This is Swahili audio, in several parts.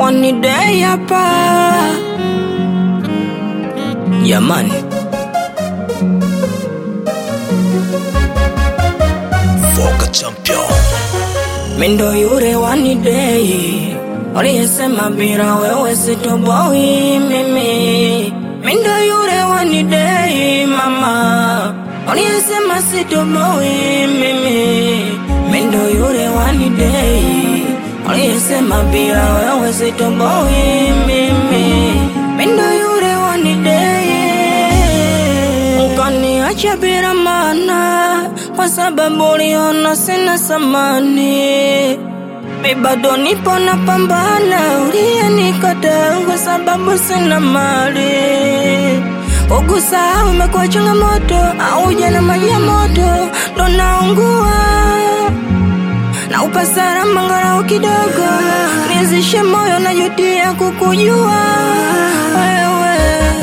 One day hapa jamani, Voka Champion. mindo yure one day uliyesema bila wewe sitoboi mimi, mindo yure one day mama uliyesema sitoboi mimi, mindo yure one day uliyesema bila wewe sitoboi mimi, mindo yure one day ukaniacha bila maana kwa sababu uliona sina samani. Mi bado nipo na pambana, uliyenikataa kwa sababu sina mali. Kukusahau imekuwa changamoto, au jana maji ya moto ndo naungua na upasara mangarau kidogo, nizishe moyo na jutia kukujua wewe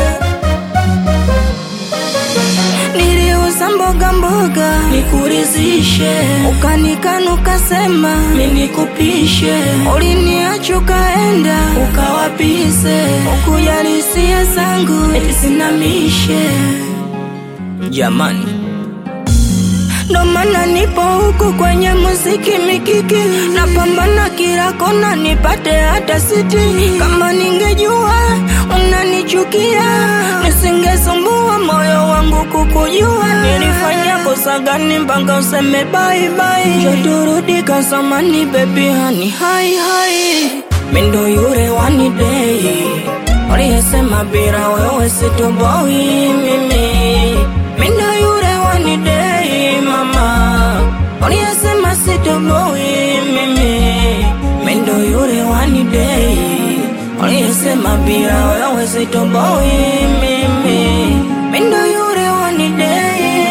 niliuza mboga mboga nikurizishe, ukanikana ukasema mimi nikupishe, uliniacha ukaenda ukawapise, ukujali hisia zangu eti sinamishe. Jamani, ndo maana nipo huku kwenye muziki mikiki, napambana kila kona nipate hata siti. Kama ningejua unanichukia, nisingesumbua moyo wangu kukujua. Nilifanya kosa gani mpaka useme bye bye? Njoo turudi kasamani, baby hani hai hai, mindo yure one day uliyesema bila wewe sitoboi mimi, mindo yure one day mama uliyesema sitoboi mimi, mindo yure one day uliyesema bila wewe sitoboi mimi, mindo yure one day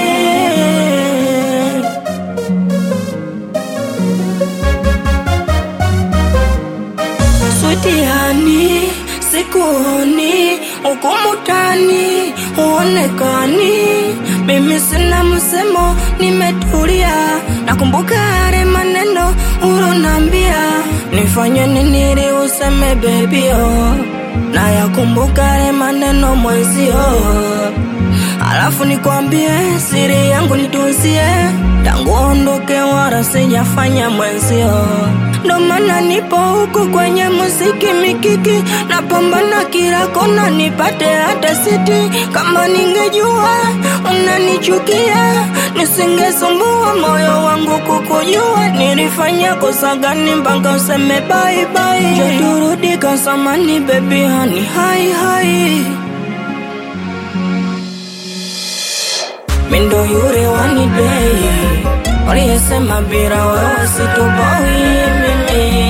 Switihani, sikuoni ukumutani, huonekani. Mimi sina msemo, nimetulia. Nakumbuka yale maneno ulonambia, nifanye nini ili useme baby oh. Na yakumbuka yale maneno mwezio, alafu nikwambie siri yangu nitunzie, tangu ondoke wala sijafanya mwenzio ndo maana nipo huku kwenye muziki mikiki, napambana kila kona nipate hata siti. Kama ningejua unanichukia, nisingesumbua moyo wangu kukujua. Nilifanya kosa gani mpaka useme bye bye? Njoo turudi kasamani, baby hani hai hai mindo yure one day uliyesema bila wewe sitoboi mimi